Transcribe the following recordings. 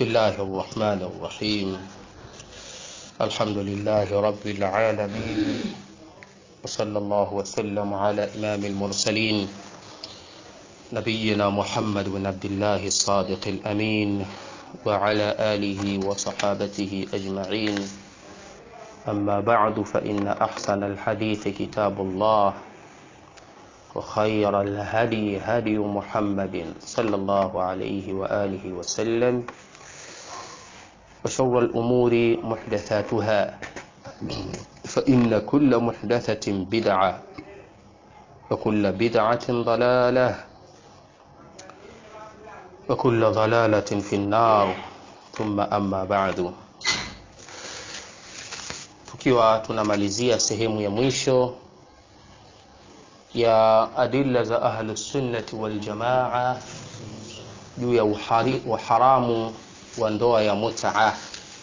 بسم الله الرحمن الرحيم الحمد لله رب العالمين وصلى الله وسلم على إمام المرسلين نبينا محمد بن عبد الله الصادق الأمين وعلى آله وصحابته أجمعين أما بعد فإن أحسن الحديث كتاب الله وخير الهدي هدي محمد صلى الله عليه وآله وسلم وشر الأمور محدثاتها فإن كل محدثة بدعة وكل بدعة ضلالة وكل ضلالة في النار ثم أما بعد tukiwa tunamalizia sehemu ya mwisho ya adilla za ahlusunnati waljamaa juu ya uhari, uharamu wa ndoa ya mutaa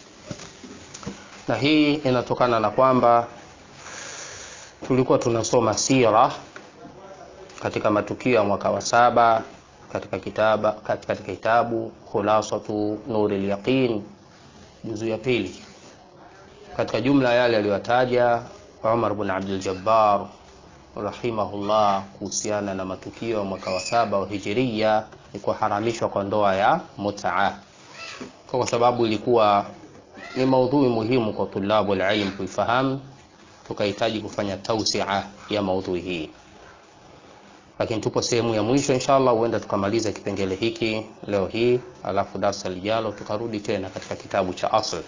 na hii inatokana na kwamba tulikuwa tunasoma sira katika matukio ya mwaka wa saba katika kitaba, katika kitabu khulasatu nuri lyaqin juzu ya pili katika jumla yale aliyotaja Umar bin Abdul Jabbar rahimahullah kuhusiana na matukio ya mwaka wa saba wa hijiria ni kuharamishwa kwa ndoa ya mutaa kwa sababu ilikuwa ni maudhui muhimu kwa tulabu alilm kuifahamu tukahitaji kufanya tausia ya maudhui hii lakini tupo sehemu ya mwisho inshallah huenda tukamaliza kipengele hiki leo hii alafu darsa lijalo tukarudi tena katika kitabu cha asl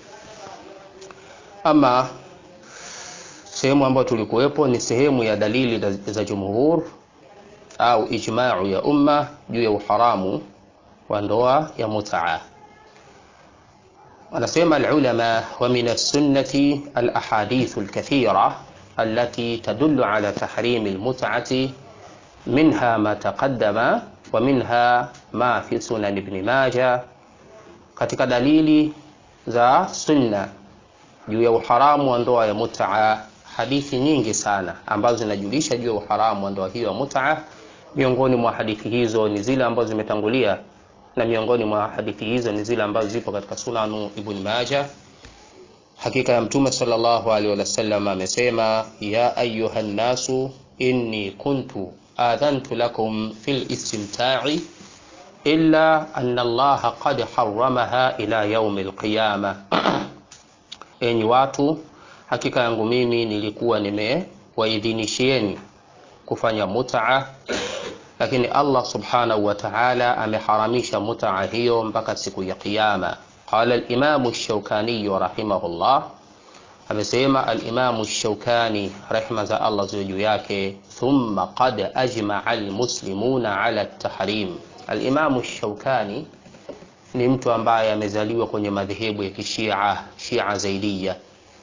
ama sehemu ambayo tulikuwepo ni sehemu ya dalili za jumhur au ijmau ya umma juu ya uharamu wa ndoa ya mutaa wanasema alulama wa min alsunnati alahadithu alkathira التي تدل على تحريم المتعة منها ما تقدم ومنها ما في سنن ابن ماجه katika dalili za sunna juu ya uharamu wa ndoa ya mutaa hadithi nyingi sana ambazo zinajulisha juu ya uharamu wa ndoa hiyo ya mutaa miongoni mwa hadithi hizo ni zile ambazo zimetangulia na miongoni mwa hadithi hizo ni zile ambazo zipo katika sunanu ibn maja hakika ya mtume sallallahu alaihi wasallam amesema ya ayuha nnasu inni kuntu adhantu lakum fil istimta'i illa anna allaha qad harramaha ila yaumi alqiyama enyi watu hakika yangu mimi nilikuwa nimewaidhinishieni kufanya mutaa lakini allah subhanahu wa taala ameharamisha mutaa hiyo mpaka siku ya qiama qala limamu shaukaniyu rahimahullah amesema alimamu shaukani rehma za allah ziwe juu yake thumma qad ajmaa almuslimuna ala tahrim alimamu shaukani ni mtu ambaye amezaliwa kwenye madhehebu ya kishia shia zaidia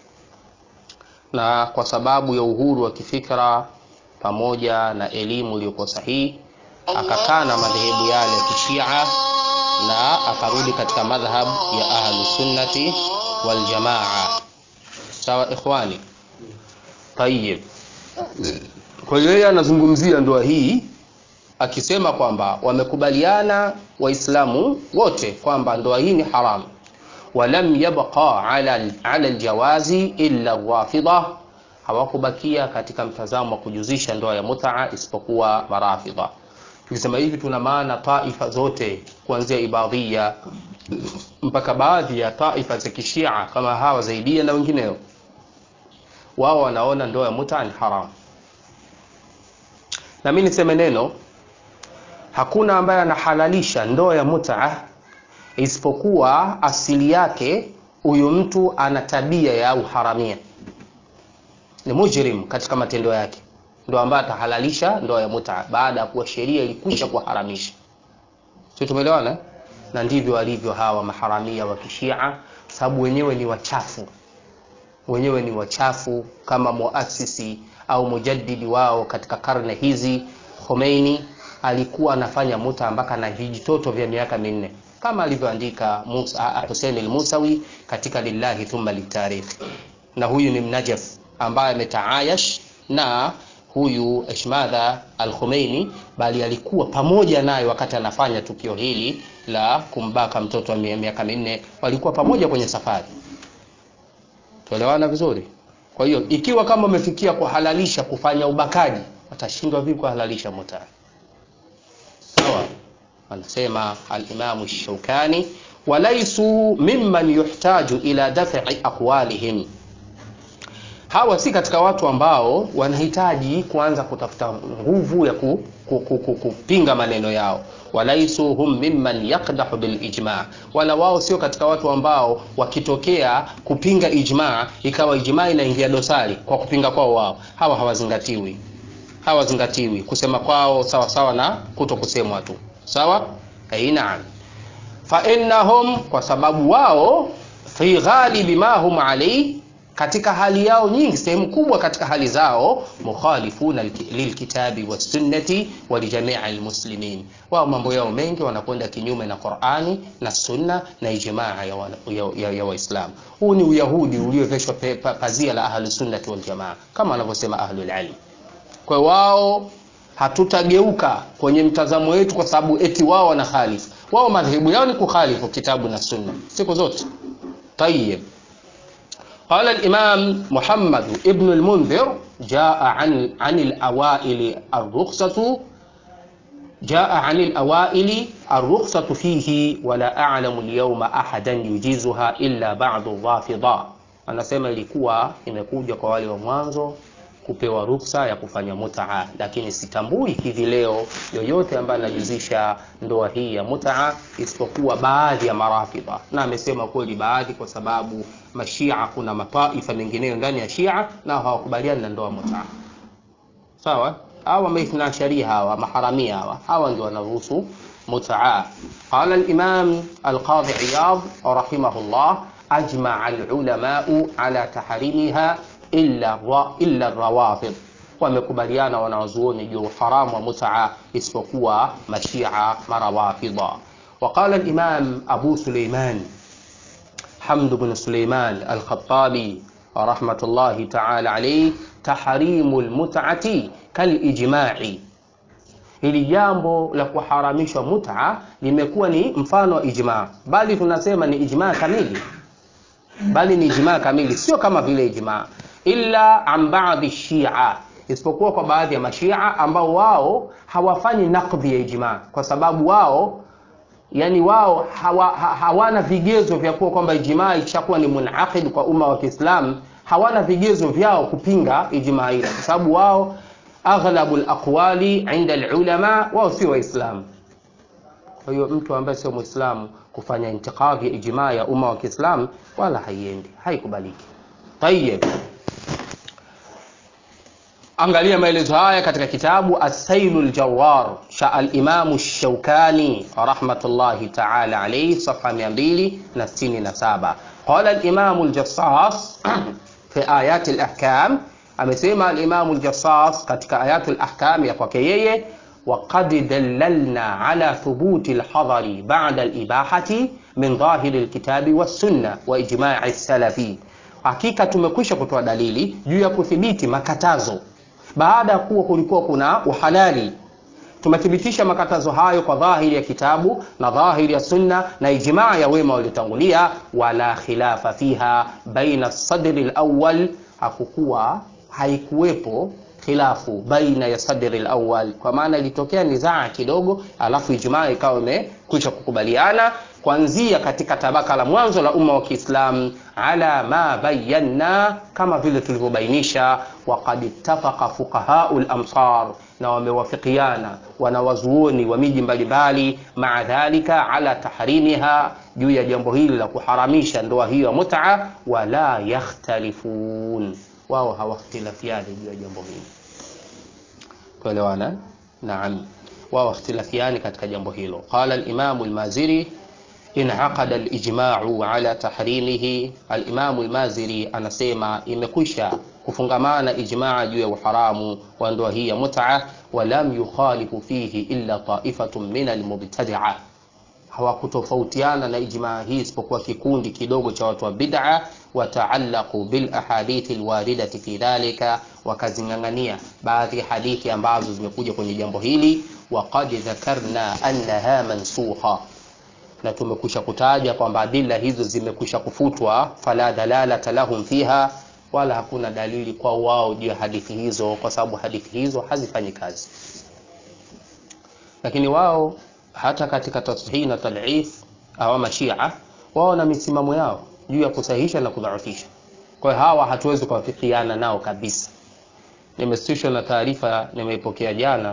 na kwa sababu ya uhuru wa kifikra pamoja na elimu iliyokuwa sahihi akakaa na madhehebu yale ya kishia na akarudi katika madhhab ya ahlu sunnati wal jamaa sawa ikhwani tayib kwa hiyo yeye anazungumzia ndoa hii akisema kwamba wamekubaliana waislamu wote kwamba ndoa hii ni haramu walam yabqa ala, ala aljawazi illa rafidha hawakubakia katika mtazamo wa kujuzisha ndoa ya mutaa isipokuwa marafidha tukisema hivi tuna maana taifa zote kuanzia ibadhia mpaka baadhi ya taifa za kishia kama hawa zaidia na wengineo wao wanaona ndoa ya mutaa ni haramu na mi niseme neno hakuna ambaye anahalalisha ndoa ya mutaa isipokuwa asili yake huyu mtu ana tabia ya uharamia ni mujrim katika matendo yake ndo ambaye atahalalisha ndoa ya mutaa baada ya kuwa sheria ilikwisha kuharamisha si tumeelewana na ndivyo walivyo hawa maharamia wa kishia sababu wenyewe ni wachafu wenyewe ni wachafu kama muasisi au mujaddidi wao katika karne hizi khomeini alikuwa anafanya muta mpaka na vijitoto vya miaka minne kama alivyoandika Hussein al-Musawi katika lillahi thumma litarikh na huyu ni mnajaf ambaye ametaayash na huyu Eshmadha al-Khomeini, bali alikuwa pamoja naye wakati anafanya tukio hili la kumbaka mtoto wa miaka minne. Walikuwa pamoja kwenye safari, tuelewana vizuri. Kwa hiyo ikiwa kama umefikia kuhalalisha kufanya ubakaji, watashindwa vipi kuhalalisha muta? Sawa, anasema al-Imamu Shaukani, walaisu mimman yuhtaju ila daf'i aqwalihim hawa si katika watu ambao wanahitaji kuanza kutafuta nguvu ya ku, ku, ku, ku, kupinga maneno yao. walaisu hum mimman yaqdahu bil ijma, wala wao sio katika watu ambao wakitokea kupinga ijma ikawa ijma inaingia dosari kwa kupinga kwao wao. Hawa hawazingatiwi, hawazingatiwi kusema kwao sawa sawa na kuto kusemwa tu sawa. Naam, fa innahum, kwa sababu wao fi ghalibi ma hum alayhi katika hali yao nyingi, sehemu kubwa katika hali zao, mukhalifuna lilkitabi wassunnati wa lijamii almuslimin, wao mambo yao mengi wanakwenda kinyume na Qur'ani na sunna na ijmaa ya Waislamu ya, ya, ya huu ni uyahudi ulioveshwa pazia la ahlu sunnati wal jamaa kama wanavyosema ahlul ilm. Kwa wao hatutageuka kwenye mtazamo wetu kwa sababu eti wao wana khalifu. Wao madhehebu yao ni kukhalifu kitabu na sunna siku zote. Tayyib. قال الإمام محمد ابن المنذر جاء عن عن الأوائل الرخصة جاء عن الأوائل الرخصة فيه ولا أعلم اليوم أحدا يجيزها إلا بعض الرافضة anasema ilikuwa imekuja kwa wale wa mwanzo kupewa ruksa ya kufanya mutaa, lakini sitambui hivi leo yoyote ambaye anajuzisha ndoa hii ya mutaa isipokuwa baadhi ya marafidha, na amesema kweli baadhi, kwa sababu mashia kuna mataifa mengineyo ndani ya Shia na hawakubaliani na ndoa mutaa. Sawa, hawa maithna sharia hawa maharamia hawa hawa ndio wanaruhusu mutaa. Qala al-Imam al-Qadhi Iyad rahimahullah ajmaa al-ulamau ala tahrimiha illa illa rawafid, wamekubaliana wanawazuoni juu uharamu wa mutaa isipokuwa mashia marawafidha. Waqala al-Imam Abu Suleiman Hamd bin Suleiman al-Khattabi rahmatullahi ta'ala alayhi, tahrimu al-mut'ati kal-ijma'i, hili jambo la kuharamishwa mut'a limekuwa ni mfano wa ijma, bali tunasema ni ijma kamili, bali ni ijma kamili, sio kama vile ijma illa an baadhi shia, isipokuwa kwa baadhi ya mashia ambao wao hawafanyi nakdhi ya ijma, kwa sababu wao yani wao hawa, ha, hawana vigezo vya kuwa kwamba ijma ikishakuwa ni munaqid kwa umma wa Kiislamu, hawana vigezo vyao kupinga ijma ile, kwa sababu wao aghlabu alaqwali inda alulama, wao si Waislamu. Kwa hiyo mtu ambaye sio Muislamu kufanya intikadhi ya ijma ya umma wa Kiislamu wala haiendi, haikubaliki. Tayyib. Angalia maelezo haya katika kitabu As-Sailul Jawar cha al-Imamu Shaukani rahmatullahi ta'ala alayhi, safha 267. Qala al-Imamu al-Jassas fi ayati al-ahkam, amesema al-Imamu al-Jassas katika ayatu al-ahkam ya kwake yeye, wa qad dallalna ala thubuti al-hadari ba'da al-ibahati min dhahiri al-kitabi was-sunnah wa ijma'i as-salafi Hakika tumekwisha kutoa dalili juu ya kuthibiti makatazo baada ya kuwa kulikuwa kuna uhalali. Tumethibitisha makatazo hayo kwa dhahiri ya kitabu na dhahiri ya sunna na ijmaa ya wema waliotangulia. Wala khilafa fiha baina sadri alawwal, hakukuwa haikuwepo khilafu baina ya sadri alawwal, kwa maana ilitokea nizaa kidogo, alafu ijmaa ikawa imekwisha kukubaliana kuanzia katika tabaka la mwanzo la umma wa Kiislamu, ala ma bayanna, kama vile tulivyobainisha. Waqad ittafaqa fuqahau lamsar, na wamewafikiana wanawazuoni wa miji mbalimbali, maa dhalika ala tahrimiha, juu ya jambo hili la kuharamisha ndoa hiyo ya mut'a. Wala yakhtalifun, wao hawakhtilafiani juu ya jambo hili. Tuelewana? Naam, wao ikhtilafiani katika jambo hilo. Qala al-Imam al-Maziri inaqada al-ijma'u ala tahrimihi. Al-Imam al-Maziri anasema imekwisha kufungamana ijmaa juu ya uharamu wa ndoa hii ya mut'a, wa lam yukhalifu fihi illa ta'ifatun min al-mubtadi'a, hawakutofautiana na ijmaa hii isipokuwa kikundi kidogo cha watu wa bid'a wataallaqu bil ahadithi alwaridati fi dhalika, wakazing'ang'ania baadhi ya hadithi ambazo zimekuja kwenye jambo hili. Waqad dhakarna annaha mansukha, na tumekwisha kutaja kwamba adila hizo zimekwisha kufutwa. Fala dalalata lahum fiha, wala hakuna dalili kwa wao juu ya hadithi hizo, kwa sababu hadithi hizo hazifanyi kazi. Lakini wao hata katika tashihi na tadhif au mashia wao na misimamo yao juu ya kusahihisha na kudhaifisha. Kwa hiyo hawa hatuwezi kuwafikiana nao kabisa. Nimesitishwa na taarifa nimeipokea jana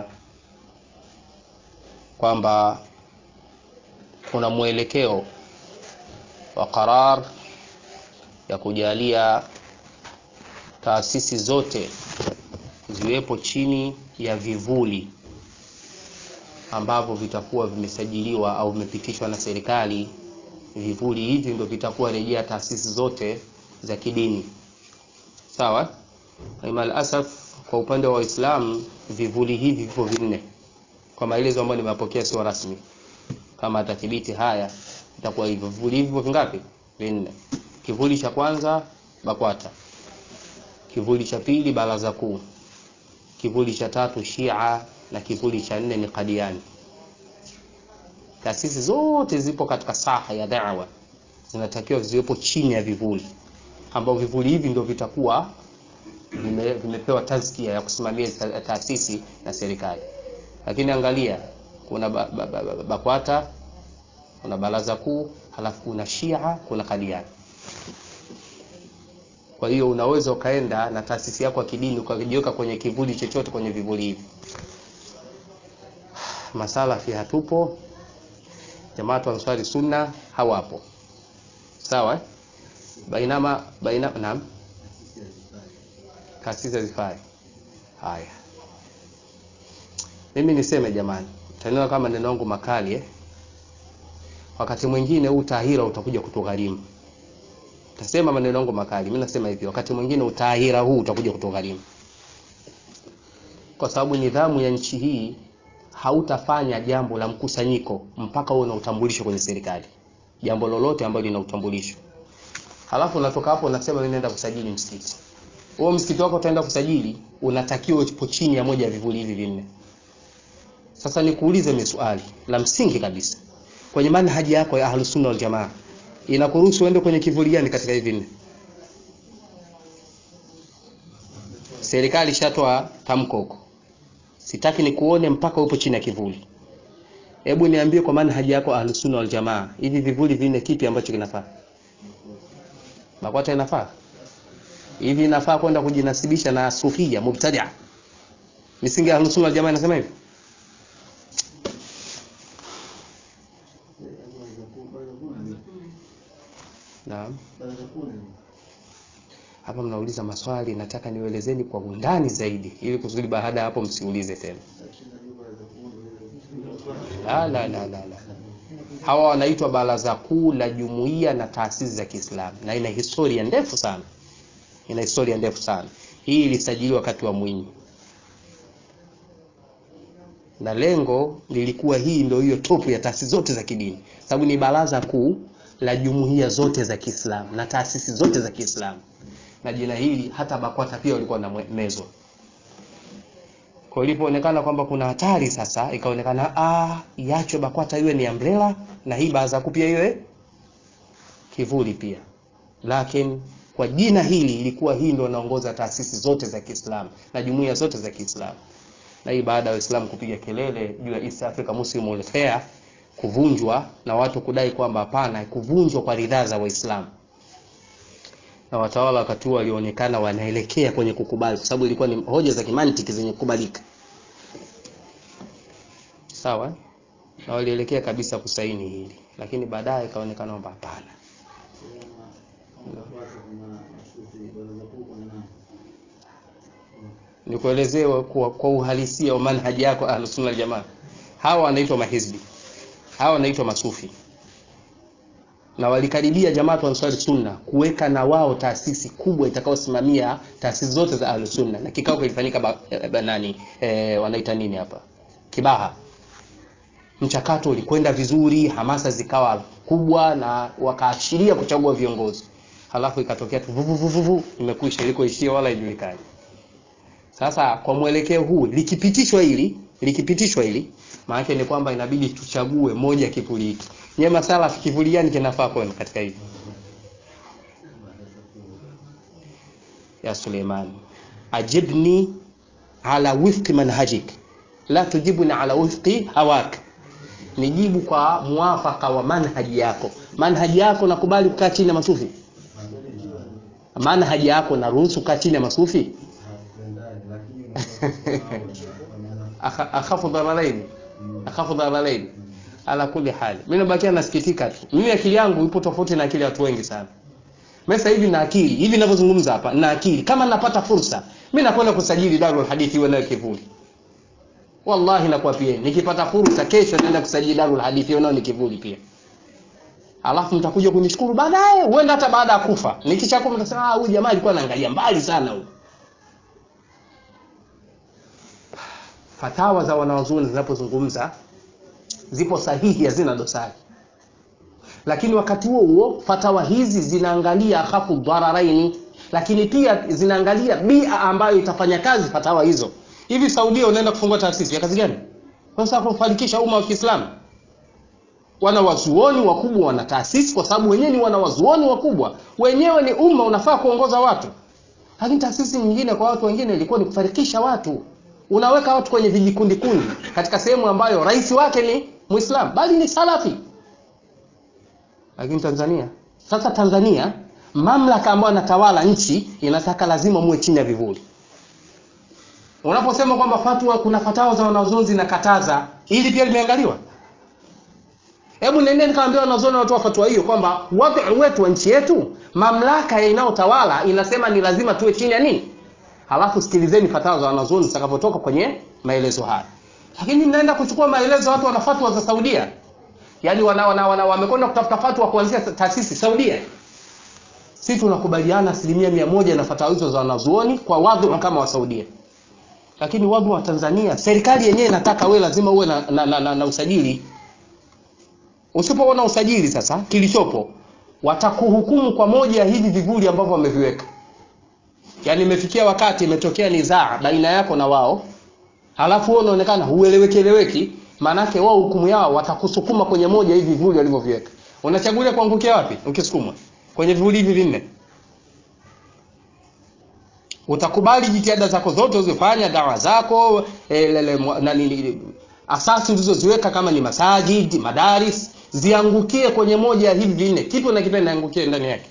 kwamba kuna mwelekeo wa qarar ya kujalia taasisi zote ziwepo chini ya vivuli ambavyo vitakuwa vimesajiliwa au vimepitishwa na serikali. Vivuli hivi ndio vitakuwa rejea taasisi zote za kidini, sawa. Mal asaf, kwa upande wa Waislamu vivuli hivi vipo vinne, kwa maelezo ambayo nimepokea sio rasmi. Kama atathibiti haya, itakuwa hivyo. Vivuli hivi vipo vingapi? Vinne. Kivuli cha kwanza BAKWATA, kivuli cha pili Baraza Kuu, kivuli cha tatu Shia na kivuli cha nne ni Qadiani. Taasisi zote zipo katika saha ya da'wa, zinatakiwa ziwepo chini ya vivuli, ambao vivuli hivi ndio vitakuwa vime, vimepewa tazkia ya kusimamia taasisi na serikali. Lakini angalia, kuna BAKWATA ba, ba, ba, kuna Baraza Kuu, halafu kuna Shia, kuna Qadiani. Kwa hiyo unaweza ukaenda na taasisi yako ya kidini ukajiweka kwenye kivuli chochote kwenye vivuli hivi. Masalafi hatupo, Jamaatu Ansari Sunna hawapo, sawa eh? Bainama baina, naam, taasisi hazifai. Haya, mimi niseme jamani, taniona kama neno langu makali eh? Wakati mwingine huu tahira utakuja kutugharimu. Tasema maneno yangu makali, mimi nasema hivi, wakati mwingine utahira huu utakuja kutugharimu, kwa sababu nidhamu ya nchi hii hautafanya jambo la mkusanyiko mpaka uwe na utambulisho kwenye serikali, jambo lolote ambalo lina utambulisho. Halafu unatoka hapo unasema mimi naenda kusajili msikiti. Huo msikiti wako utaenda kusajili, unatakiwa upo chini ya moja ya vivuli hivi vinne. Sasa nikuulize mimi swali la msingi kabisa, kwenye manhaji yako ya Ahlus Sunna wal Jamaa inakuruhusu uende kwenye kivuli gani katika hivi vinne? Serikali ishatoa tamko huko Sitaki nikuone mpaka upo chini ya kivuli. Hebu niambie kwa maana haja yako Ahlus Sunna wal Jamaa, hivi vivuli vinne kipi ambacho kinafaa? BAKWATA inafaa? Hivi inafaa kwenda kujinasibisha na Sufia mubtadia? Misingi ya Ahlus Sunna wal Jamaa inasema hivi? Naam. Hapa mnauliza maswali, nataka nielezeni kwa undani zaidi, ili kusudi baada ya hapo msiulize tena. La, la, la, la, la. Hawa wanaitwa Baraza Kuu la Jumuiya na Taasisi za Kiislamu, na ina historia ndefu sana, ina historia ndefu sana. Hii ilisajiliwa wakati wa Mwinyi, na lengo lilikuwa hii ndio hiyo topu ya taasisi zote za kidini, sababu ni baraza kuu la jumuiya zote za Kiislamu na taasisi zote za Kiislamu na jina hili hata BAKWATA pia walikuwa na mezo. Kwa ilipoonekana kwamba kuna hatari sasa, ikaonekana ah, iachwe BAKWATA iwe ni umbrella na hii baraza kuu pia iwe kivuli pia, lakini kwa jina hili ilikuwa hii ndio inaongoza taasisi zote za Kiislamu na jumuiya zote za Kiislamu. Na hii baada ya Waislamu kupiga kelele juu ya East Africa Muslim Welfare kuvunjwa na watu kudai kwamba hapana, kuvunjwa kwa ridhaa za Waislamu na watawala wakati huo walionekana wanaelekea kwenye kukubali, kwa sababu ilikuwa ni hoja za kimantiki zenye kukubalika, sawa, na walielekea kabisa kusaini hili, lakini baadaye ikaonekana kwamba hapana. Nikuelezee kwa, kwa uhalisia wa manhaji yako Ahlus Sunna wal Jamaa. Hawa wanaitwa mahizbi, hawa wanaitwa masufi na walikaribia Jamaatu Ansari Sunna kuweka na wao taasisi kubwa itakayosimamia taasisi zote za Ahlus Sunna, na kikao kilifanyika ba, ba, nani e, wanaita nini hapa Kibaha, mchakato ulikwenda vizuri hamasa zikawa kubwa na wakaashiria kuchagua viongozi halafu ikatokea tu vuvuvuvuvu imekwisha ilikoishia wala ijulikani sasa kwa mwelekeo huu likipitishwa hili likipitishwa hili maanake ni kwamba inabidi tuchague moja kivuli hiki nye masala kivuli gani kinafaa kwenu katika hivi ya suleiman ajibni ala wifqi manhajik la tujibuni ala wifqi hawak nijibu kwa muafaka wa manhaji yako manhaji yako nakubali kukaa chini ya masufi manhaji yako naruhusu kukaa chini ya masufi Akha- akhafu dhararaini akhafu dhararaini ala kuli hali mimi nabakia nasikitika tu mimi akili yangu ipo tofauti na akili ya watu wengi sana mimi sasa hivi na akili hivi ninavyozungumza hapa na akili kama napata fursa mimi nakwenda kusajili darul hadithi iwe nayo kivuli wallahi nakuapieni nikipata fursa kesho naenda kusajili darul hadithi iwe nayo ni kivuli pia alafu mtakuja kunishukuru baadaye huenda hata baada ya kufa nikishakufa mtasema ah huyu jamaa alikuwa anaangalia mbali sana huyu fatawa za wanawazuoni zinapozungumza zipo sahihi hazina dosari lakini wakati huo huo fatawa hizi zinaangalia akhafu dhararaini lakini pia zinaangalia bia ambayo itafanya kazi fatawa hizo hivi saudia unaenda kufungua taasisi ya kazi gani sasa kufanikisha umma wa kiislamu wanawazuoni wakubwa wana taasisi kwa sababu wenyewe ni wanawazuoni wakubwa wenyewe ni umma unafaa kuongoza watu lakini taasisi nyingine kwa watu wengine ilikuwa ni kufarikisha watu unaweka watu kwenye vijikundi kundi katika sehemu ambayo rais wake ni muislam bali ni salafi lakini tanzania sasa tanzania mamlaka ambayo anatawala nchi inataka lazima muwe chini ya vivuli unaposema kwamba fatwa kuna fatawa za wanazuoni zinakataza ili pia limeangaliwa hebu nendeni kaambia wanazuoni watoa fatwa hiyo kwamba wadhi wetu wa nchi yetu mamlaka inayotawala inasema ni lazima tuwe chini ya nini halafu sikilizeni fatawa za wanazuoni zitakapotoka kwenye maelezo haya lakini mnaenda kuchukua maelezo watu wana fatwa za saudia yaani wana, wana, wana, wamekwenda kutafuta fatwa kuanzia taasisi saudia si tunakubaliana asilimia mia moja na fatawa hizo za wanazuoni kwa wadhu kama wa saudia lakini wadhu wa tanzania serikali yenyewe inataka we lazima uwe na, na, na, na, na usajili usipoona usajili sasa kilichopo watakuhukumu kwa moja ya hivi vivuli ambavyo wameviweka yaani imefikia wakati imetokea nizaa baina yako na wao halafu wewe unaonekana hueleweki eleweki maanake wao hukumu yao watakusukuma kwenye moja hivi vivuli walivyoviweka unachagulia kuangukia wapi ukisukumwa kwenye vivuli hivi vinne utakubali jitihada zako zote uzifanya dawa zako e, lele, nani, asasi ulizoziweka kama ni masajid madaris ziangukie kwenye moja ya hivi vinne kipi unakipenda angukie ndani yake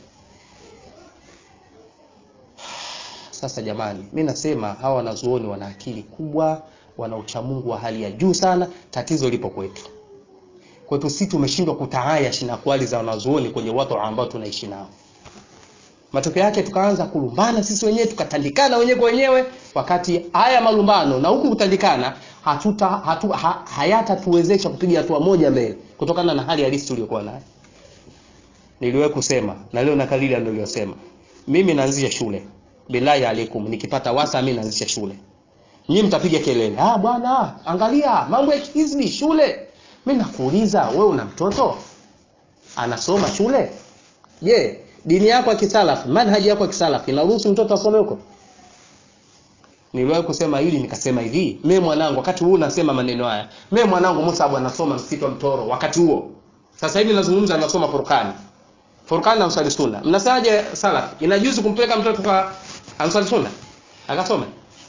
sasa jamani mi nasema hawa wanazuoni wana akili kubwa wana uchamungu wa hali ya juu sana tatizo lipo kwetu kwetu si tumeshindwa kutaayash na kwali za wanazuoni kwenye watu ambao tunaishi nao matokeo yake tukaanza kulumbana sisi wenyewe tukatandikana wenyewe kwa wenyewe wakati haya malumbano na huku kutandikana hatuta hatu, ha, hayatatuwezesha kupiga hatua moja mbele kutokana na hali halisi tuliyokuwa nayo niliwahi kusema na leo nakalili niliyosema mimi naanzisha shule billahi alaikum nikipata wasa mimi naanzisha shule nyinyi mtapiga kelele ah bwana angalia mambo ya hizbi shule mimi nakuuliza wewe una mtoto anasoma shule je yeah, dini yako ya kisalafi manhaji yako ya kisalafi inaruhusu mtoto asome huko niliwahi kusema hili nikasema hivi mimi mwanangu wakati huu nasema maneno haya mimi mwanangu Musa anasoma msitu wa Mtoro wakati huo sasa hivi nazungumza anasoma Furqani Furqani na Ansari Sunna mnasemaje salaf inajuzu kumpeleka mtoto kwa Ansari Sunna akasome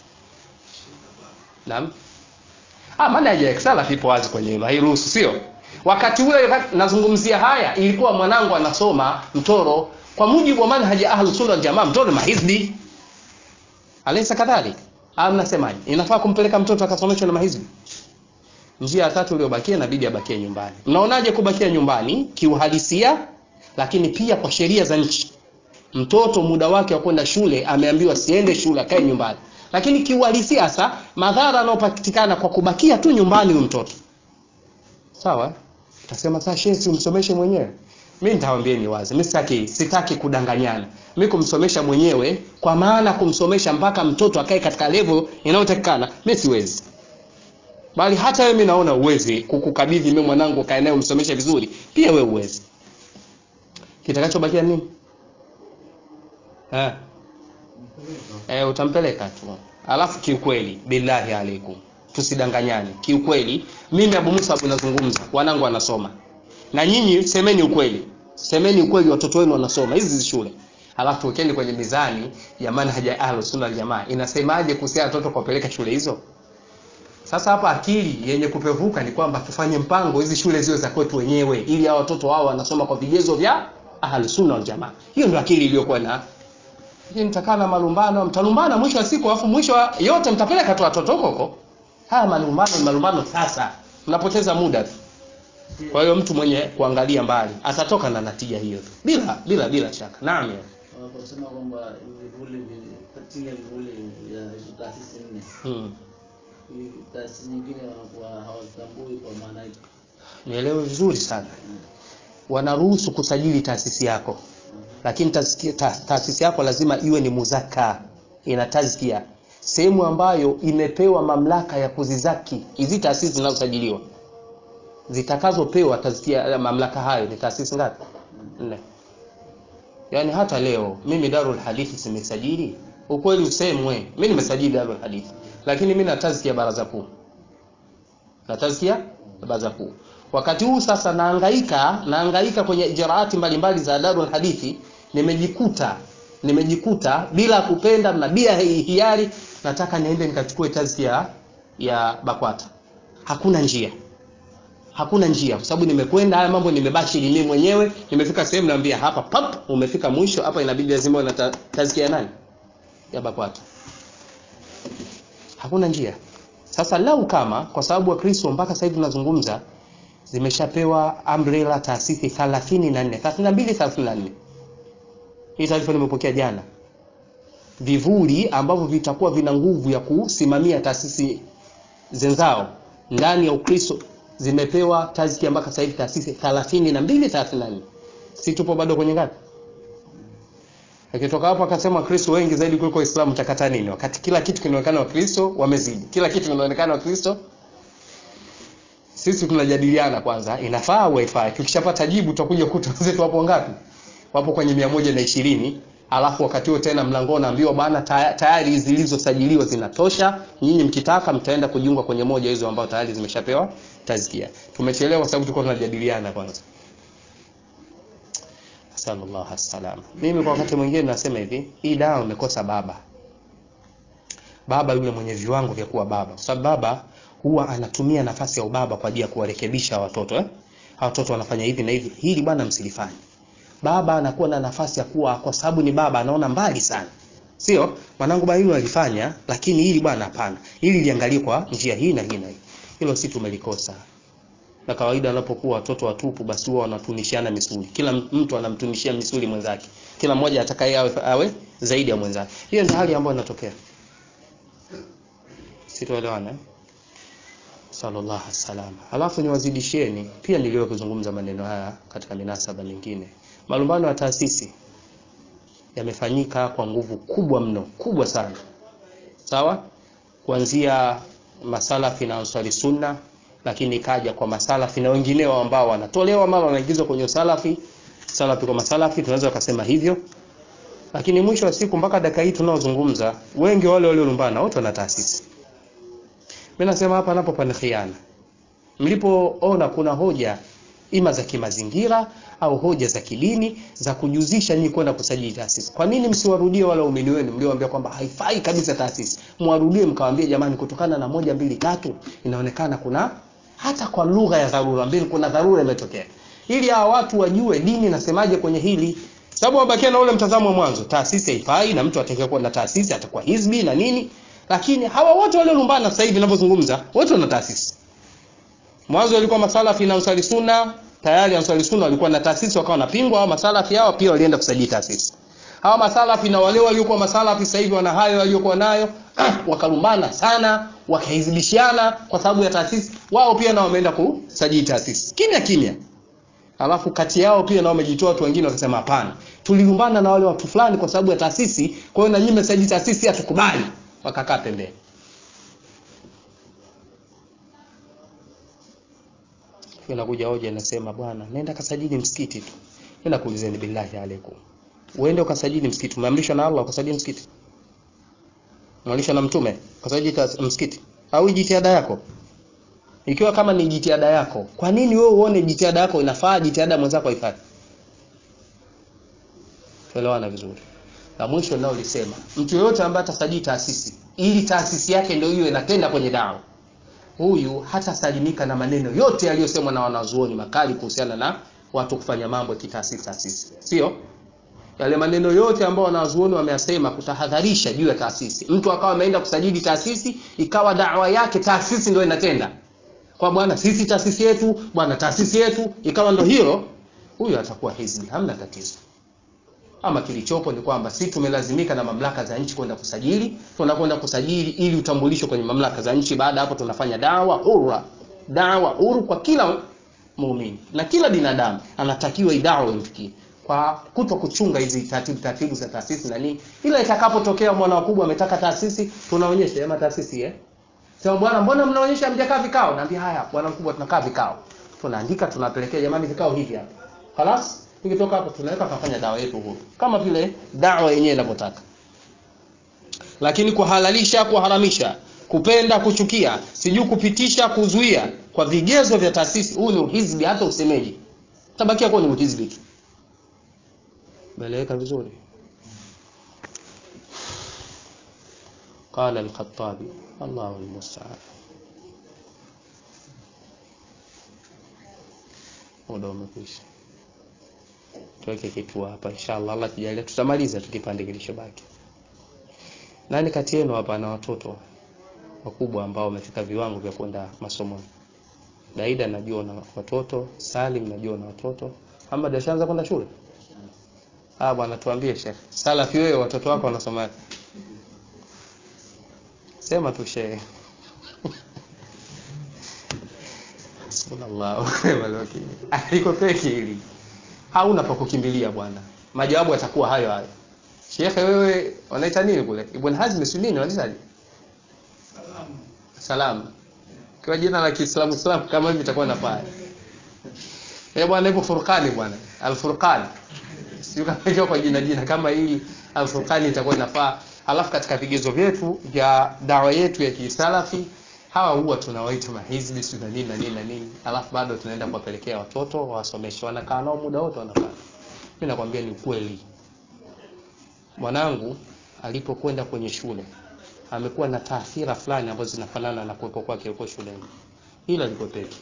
Naam Ah manhaji ya salaf ipo wazi kwenye hilo hairuhusu sio wakati ule nazungumzia haya ilikuwa mwanangu anasoma Mtoro kwa mujibu wa manhaji ya Ahlus Sunna wal Jamaa Mtoro mahizbi alaysa kadhalik au mnasemaje inafaa kumpeleka mtoto akasomeshwe na mahizbi njia ya tatu iliyobakia inabidi abakie nyumbani mnaonaje kubakia nyumbani kiuhalisia lakini pia kwa sheria za nchi mtoto muda wake wa kwenda shule ameambiwa siende shule akae nyumbani lakini kiuhalisia sasa madhara yanayopatikana kwa kubakia tu nyumbani huyu mtoto sawa utasema sasa shehe umsomeshe mwenyewe mimi nitawaambieni wazi mimi sitaki sitaki kudanganyana mimi kumsomesha mwenyewe kwa maana kumsomesha mpaka mtoto akae katika level inayotakikana mimi siwezi bali hata wewe mimi naona uwezi kukukabidhi mimi mwanangu kae naye umsomeshe vizuri pia wewe uwezi kitakachobakia nini eh eh utampeleka tu alafu kiukweli billahi alaikum tusidanganyane kiukweli mimi Abu Musa Abu nazungumza wanangu wanasoma na nyinyi semeni ukweli semeni ukweli watoto wenu wanasoma hizi shule alafu tuwekeni kwenye mizani ya manhaja ya ahlus sunna wal jamaa inasemaje kuhusiana watoto kuwapeleka shule hizo sasa hapa akili yenye kupevuka ni kwamba tufanye mpango hizi shule ziwe za kwetu wenyewe ili hao watoto wao wanasoma kwa vigezo vya ahlus sunna wal jamaa hiyo ndio akili iliyokuwa na hii mtakaa na malumbano mtalumbana mwisho wa siku alafu mwisho wa yote mtapeleka tu watoto huko huko haya malumbano ni malumbano sasa mnapoteza muda tu kwa hiyo mtu mwenye kuangalia mbali atatoka na natija hiyo tu bila bila bila shaka naam ya. wanaposema kwamba vivuli vi- chini ya vivuli vya hizo taasisi nne hmm. hii taasisi nyingine wanakuwa hawatambui kwa maana hiyo nielewe vizuri sana wanaruhusu kusajili taasisi yako lakini taasisi ta, taasisi yako lazima iwe ni muzaka ina tazkia sehemu ambayo imepewa mamlaka ya kuzizaki hizi taasisi zinazosajiliwa zitakazopewa tazkia mamlaka hayo ni taasisi ngapi nne yaani hata leo mimi darul hadithi simesajili ukweli usemwe mimi nimesajili darul hadithi lakini mimi na tazkia baraza kuu na tazkia baraza kuu wakati huu sasa naangaika naangaika kwenye ijraati mbalimbali za darul hadithi nimejikuta nimejikuta bila kupenda na bila hi- hiari nataka niende nikachukue tazkia ya bakwata hakuna njia hakuna njia kwa sababu nimekwenda haya mambo nimebashiri mimi mwenyewe nimefika sehemu naambia hapa pap umefika mwisho hapa inabidi lazima uwe na ta- tazkia ya nani ya bakwata hakuna njia sasa lau kama kwa sababu wakristo mpaka sasa hivi tunazungumza zimeshapewa umbrella taasisi 34 32 34 hii taarifa nimepokea jana vivuli ambavyo vitakuwa vina nguvu ya kusimamia taasisi zenzao ndani ya ukristo zimepewa tazkia mpaka sasa hivi taasisi 32 34 si tupo bado kwenye ngapi akitoka hapo akasema wakristo wengi zaidi kuliko waislamu takata nini wakati kila kitu kinaonekana wakristo wamezidi kila kitu kinaonekana wakristo sisi tunajadiliana kwanza inafaa au haifai tukishapata jibu tutakuja kuta wenzetu wapo ngapi wapo kwenye mia moja na ishirini alafu wakati huo tena mlangoni naambiwa bana taya- tayari zilizosajiliwa zinatosha nyinyi mkitaka mtaenda kujiunga kwenye moja hizo ambao tayari zimeshapewa tazkia tumechelewa kwa sababu tulikuwa tunajadiliana kwanza sallallahu salam mimi kwa wakati mwingine nasema hivi hii dawa imekosa baba baba yule mwenye viwango vya kuwa baba kwa sababu baba huwa anatumia nafasi ya ubaba kwa ajili ya kuwarekebisha watoto eh? Hawa watoto wanafanya hivi na hivi hili bwana msilifanye baba anakuwa na nafasi ya kuwa kwa sababu ni baba anaona mbali sana sio mwanangu bwana hili alifanya lakini hili bwana hapana hili liangalie kwa njia hii na hii na hii hilo si tumelikosa na kawaida wanapokuwa watoto watupu basi huwa wanatunishiana misuli kila mtu anamtunishia misuli mwenzake kila mmoja atakaye awe, awe zaidi ya mwenzake hiyo ndio hali ambayo inatokea sitoelewana eh? sallallahu alaihi wasallam alafu niwazidishieni pia niliwahi kuzungumza maneno haya katika minasaba mingine malumbano ya taasisi yamefanyika kwa nguvu kubwa mno kubwa sana sawa kuanzia masalafi na ansari sunna lakini ikaja kwa masalafi na wengineo ambao wanatolewa mara wanaingizwa kwenye usalafi salafi kwa masalafi tunaweza kusema hivyo lakini mwisho wa siku mpaka dakika hii tunaozungumza wengi wale waliolumbana wote wana taasisi mimi nasema hapa napo pana khiana mlipoona kuna hoja ima za kimazingira au hoja za kidini za kujuzisha nyinyi kwenda kusajili taasisi kwa nini msiwarudie wale waumini wenu mliowaambia kwamba haifai kabisa taasisi mwarudie mkawaambie jamani kutokana na moja mbili tatu inaonekana kuna hata kwa lugha ya dharura mbili kuna dharura imetokea ili hawa watu wajue dini nasemaje kwenye hili sababu wabakia na ule mtazamo wa mwanzo taasisi haifai na mtu atakayekuwa na taasisi atakuwa hizbi na nini lakini hawa wote waliolumbana sasa hivi ninavyozungumza wote wana taasisi mwanzo walikuwa masalafi na ansari sunna tayari ansari sunna walikuwa na taasisi wakawa wanapingwa hawa masalafi hao pia walienda kusajili taasisi hawa masalafi na wale waliokuwa masalafi sasa hivi wana hayo waliokuwa nayo wakalumbana sana wakahizibishana kwa sababu ya taasisi wao pia nao wameenda kusajili taasisi kimya kimya alafu kati yao pia nao wamejitoa watu wengine wakasema hapana tulilumbana na wale watu fulani kwa sababu ya taasisi kwa hiyo na nyinyi mmesajili taasisi hatukubali wakakaa pembeni inakuja hoja inasema bwana nenda kasajili msikiti tu nenda kuulizeni billahi alaikum uende ukasajili msikiti umeamrishwa na Allah ukasajili msikiti umeamrishwa na mtume ukasajili tas- msikiti au hii jitihada yako ikiwa kama ni jitihada yako kwa nini wewe uone jitihada yako inafaa jitihada ya mwenzako haifai tuelewana vizuri la mwisho nao lisema mtu yoyote ambaye atasajili taasisi ili taasisi yake ndio hiyo inatenda kwenye dawa huyu hatasalimika na maneno yote yaliyosemwa na wanazuoni makali kuhusiana na watu kufanya mambo ya kitaasisi taasisi sio yale maneno yote ambayo wanazuoni wameyasema kutahadharisha juu ya taasisi mtu akawa ameenda kusajili taasisi ikawa dawa yake taasisi ndio inatenda kwa bwana sisi taasisi yetu bwana taasisi yetu ikawa ndo hilo huyu atakuwa hizbi hamna tatizo ama kilichopo ni kwamba si tumelazimika na mamlaka za nchi kwenda kusajili tunakwenda kusajili ili utambulisho kwenye mamlaka za nchi baada ya hapo tunafanya dawa huru dawa huru kwa kila muumini na kila binadamu anatakiwa idawa imfikie kwa kuto kuchunga hizi taratibu taratibu za taasisi na nini ila itakapotokea mwana wakubwa ametaka taasisi tunaonyesha ama taasisi eh sema bwana mbona mnaonyesha mjakaa vikao naambia haya bwana mkubwa tunakaa vikao tunaandika tunapelekea jamani vikao hivi hapa خلاص tukitoka hapo tunaweka tunafanya dawa yetu huru kama vile dawa yenyewe inavyotaka lakini kuhalalisha kuharamisha kupenda kuchukia sijui kupitisha kuzuia kwa vigezo vya taasisi huu ni uhizbi hata usemeji tabakia kuwa ni uhizbi tu meleweka vizuri قال الخطابي الله المستعان muda umekwisha tuweke kitu hapa inshallah Allah kijalia tutamaliza tu kipande kilichobaki nani kati yenu hapa na watoto wakubwa ambao wamefika viwango vya kwenda masomoni Daida najua na watoto Salim najua na watoto Ahmad ashaanza kwenda shule ah bwana tuambie Sheikh Salafi wewe watoto wako wanasoma sema tu Sheikh Sallallahu alaihi wasallam. Aliko peke hili. Hauna pa kukimbilia bwana. Majawabu yatakuwa hayo hayo. Shekhe wewe wanaita nini kule? Ibn Hazm si nini wanaitaje? Salam. Kwa jina la Kiislamu Islam kama hivi itakuwa nafaa. Eh bwana ipo Furqani bwana. Al-Furqan. Sio kama hiyo kwa jina jina kama hili Al-Furqani itakuwa inafaa. Alafu katika vigezo vyetu vya dawa yetu ya Kiislafi hawa huwa tunawaita mahizbi si na nini na nini na nini alafu bado tunaenda kuwapelekea watoto wasomeshe wanakaa nao muda wote wanakaa mimi nakwambia ni ukweli mwanangu alipokwenda kwenye shule amekuwa na taathira fulani ambazo zinafanana na kuwepo kwake huko shuleni hilo alikwepeki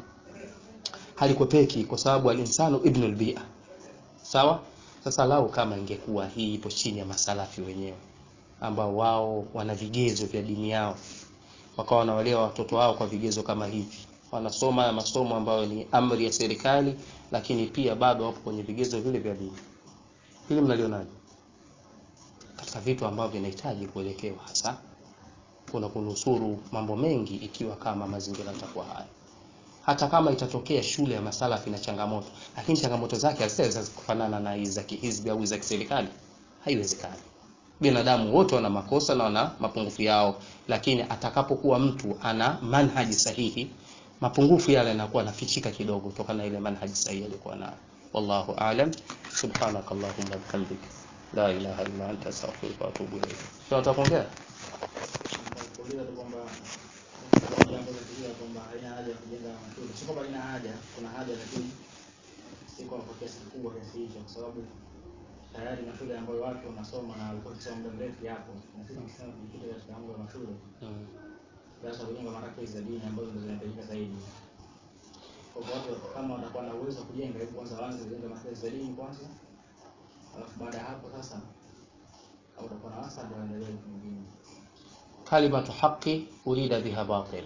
halikwepeki kwa sababu alinsanu ibnul bia sawa sasa lau kama ingekuwa hii ipo chini ya masalafi wenyewe ambao wao wana vigezo vya dini yao wakawa wanawalea watoto wao kwa vigezo kama hivi wanasoma ya masomo ambayo ni amri ya serikali lakini pia bado wapo kwenye vigezo vile vya dini hili mnalionaje katika vitu ambavyo vinahitaji kuelekewa hasa kuna kunusuru mambo mengi ikiwa kama mazingira yatakuwa haya hata kama itatokea shule ya masalafi na changamoto lakini changamoto zake haziwezi kufanana na hizi za kihizbi au za kiserikali haiwezekani binadamu wote wana makosa na wana mapungufu yao lakini atakapokuwa mtu ana manhaji sahihi mapungufu yale yanakuwa nafichika kidogo kutokana na ile manhaji sahihi aliyokuwa nayo wallahu aalam subhanaka allahumma bihamdik la ilaha illa anta astaghfiruka wa atubu ilayk tunataka kuongea kuuliza tu kwamba jambo la kuuliza kwamba haina haja ya kujenga mashule. Sio kwamba haina haja, kuna haja lakini si kwa kwa kiasi kikubwa kiasi hicho, kwa sababu tayari mashule ambayo watu wanasoma na walikuwa wakisoma muda mrefu yapo, na sisi tukisema tujikite katika mambo ya mashule, mm. sasa kujenga marakazi za dini ambazo ndio zinahitajika zaidi. Kwa hivyo watu kama watakuwa na uwezo wa kujenga, hebu kwanza waanze kujenga marakazi za dini kwanza, alafu baada ya hapo sasa au utakuwa na wasa ndio endelee vitu vingine. kalimatu haqi urida biha batil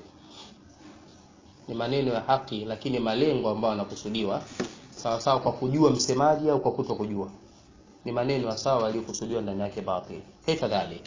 ni maneno ya haki lakini malengo ambayo yanakusudiwa sawa sawa kwa kujua msemaji au kwa kuto kujua ni maneno ya sawa yaliyokusudiwa ndani yake batil kaifa dhalik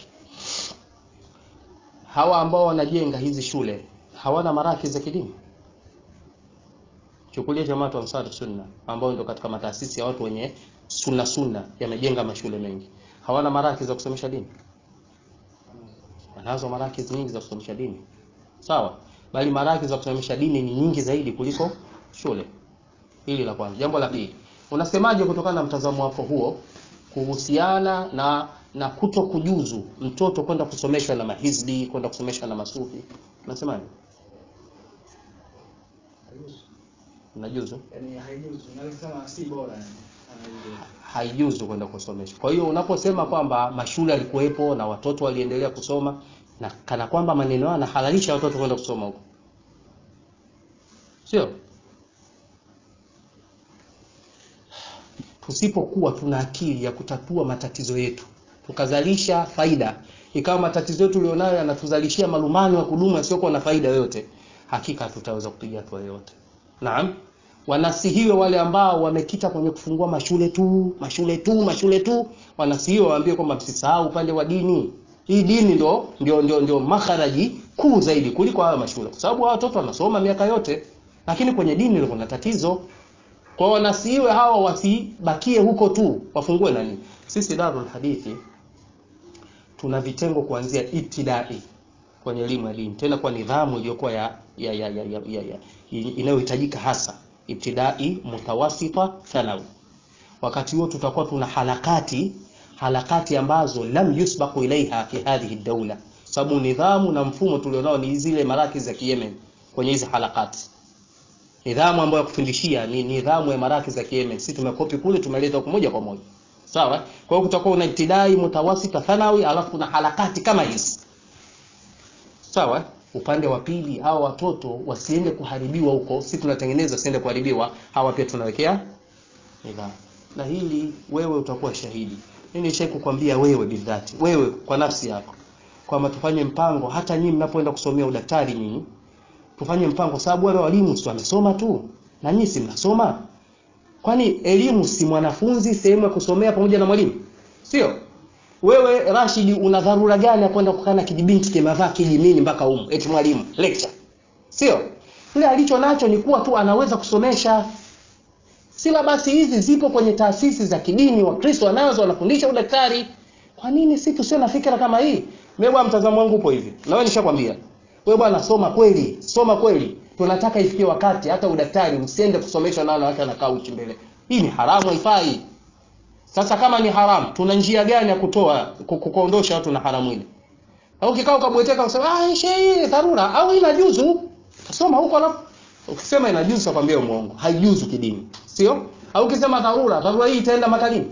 hawa ambao wanajenga hizi shule hawana maraki za kidini chukulia jamaatu ansar sunna ambao ndio katika mataasisi ya watu wenye sunna sunna yamejenga mashule mengi hawana maraki za kusomesha dini wanazo marakiz nyingi za kusomesha dini sawa bali marakiz za kusomesha dini ni nyingi zaidi kuliko shule. Hili la kwanza. Jambo la pili, unasemaje kutokana na mtazamo wako huo kuhusiana na na kuto kujuzu mtoto kwenda kusomeshwa na mahizbi, kwenda kusomeshwa na masufi? Unasemaje? Haijuzu. Unajuzu? Yaani haijuzu. Naweza kusema si bora yani. Haijuzu. haijuzu kwenda kusomeshwa. Kwa hiyo unaposema kwamba mashule yalikuwepo na watoto waliendelea kusoma na kana kwamba maneno hayo yanahalalisha watoto kwenda kusoma huko, sio? Tusipokuwa tuna akili ya kutatua matatizo yetu tukazalisha faida, ikawa matatizo yetu ulionayo yanatuzalishia malumbano ya kudumu yasiyokuwa na faida yoyote, hakika tutaweza kupiga hatua yoyote. Naam, wanasihiwe wale ambao wamekita kwenye kufungua mashule tu mashule tu mashule tu, wanasihiwe waambie kwamba msisahau upande wa dini. Hii dini ndo ndio ndio, ndio makharaji kuu zaidi kuliko hayo mashule, kwa sababu hawa watoto wanasoma miaka yote, lakini kwenye dini ndio kuna tatizo. Kwa hiyo wanasihiwe hawa wasibakie huko tu, wafungue nani. Sisi Darul Hadithi tuna vitengo kuanzia ibtidai kwenye elimu ya dini, tena kwa nidhamu iliyokuwa ya, ya, ya, ya, ya, ya, ya inayohitajika hasa ibtidai, mutawasita, thanawi. Wakati huo tutakuwa tuna halakati halakati ambazo lam yusbaqu ilaiha fi hadhihi daula, sababu nidhamu na mfumo tulionao ni zile maraki za Kiyemen kwenye hizi halakati. Nidhamu ambayo ya kufundishia ni nidhamu ya maraki za Kiyemen, sisi tumekopi kule tumeleta huko moja kwa moja, sawa. Kwa hiyo kutakuwa una ibtidai, mutawasita, thanawi, alafu kuna halakati kama hizi, sawa upande wa pili hawa watoto wasiende kuharibiwa huko, si tunatengeneza wasiende kuharibiwa, hawa pia tunawekea nidhamu. Na hili wewe utakuwa shahidi. Mimi nishai kukwambia wewe bidhati, wewe kwa nafsi yako kwamba tufanye mpango, hata nyinyi mnapoenda kusomea udaktari, nyinyi tufanye mpango, sababu wale walimu si wamesoma tu na nyinyi si mnasoma. Kwani elimu si mwanafunzi sehemu ya kusomea pamoja na mwalimu, sio? Wewe Rashid, una dharura gani ya kwenda kukaa na kijibinti kimevaa kijimini mpaka humu eti mwalimu lecture? Sio yule alicho nacho ni kuwa tu anaweza kusomesha. Silabasi hizi zipo kwenye taasisi za kidini, Wakristo wanazo wanafundisha udaktari. Kwa nini si tusio na fikra kama hii? Mimi bwana, mtazamo wangu upo hivi, na wewe nishakwambia wewe bwana, soma kweli, soma kweli. Tunataka ifikie wakati hata udaktari msiende kusomeshwa na wanawake wanakaa uchi mbele. Hii ni haramu, haifai. Sasa kama ni haramu, tuna njia gani ya kutoa kuondosha watu na haramu ile? Au kikao kabweteka usema ah, shehe dharura au inajuzu. Kasoma huko alafu ukisema inajuzu akwambia muongo. Haijuzu kidini. Sio? Au ukisema dharura, dharura hii itaenda makalini.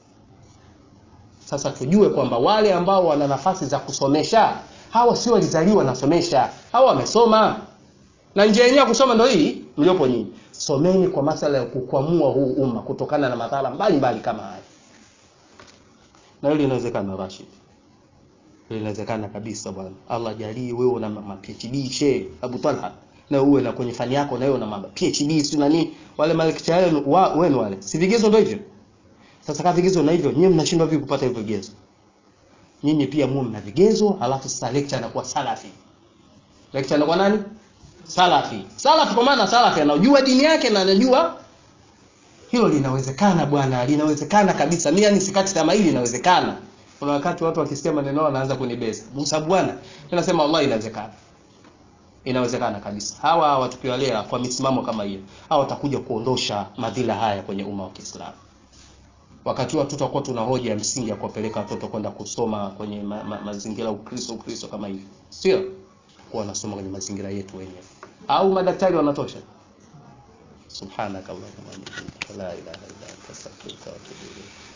Sasa tujue kwamba wale ambao wana nafasi za kusomesha, hawa sio walizaliwa nasomesha. Hawa wamesoma. Na njia yenyewe kusoma ndio hii mliopo nyinyi. Someni kwa masala ya kukwamua huu umma kutokana na madhara mbalimbali kama haya. Na hili inawezekana Rashid. Hili inawezekana kabisa bwana. Allah jalie wewe una ma PhD she Abu Talha na uwe na kwenye fani yako na wewe una ma PhD si nani wale malekcha wenu wa, wenu wale. Si vigezo ndio hivyo. Sasa kama vigezo na hivyo nyinyi mnashindwa vipi kupata hivyo vigezo? Nyinyi pia muwe mna vigezo alafu sasa lecture anakuwa salafi. Lecture anakuwa nani? Salafi. Salafi kwa maana salafi anajua dini yake na anajua hilo linawezekana bwana, linawezekana kabisa. Mimi yani sikati tamaa, hili linawezekana. Kuna wakati watu wakisikia maneno yao wanaanza kunibeza. Musa bwana, tunasema wallahi inawezekana. Inawezekana kabisa. Hawa watu tukiwalea kwa misimamo kama hiyo, hawa watakuja kuondosha madhila haya kwenye umma wa Kiislamu. Wakati watu tutakuwa tuna hoja ya msingi ya kuwapeleka watoto kwenda kusoma kwenye ma, ma, mazingira Ukristo Ukristo kama hivi. Sio? Kwa wanasoma kwenye mazingira yetu wenyewe. Au madaktari wanatosha? سبحانك اللهم وبحمدك لا اله الا انت استغفرك واتوب اليك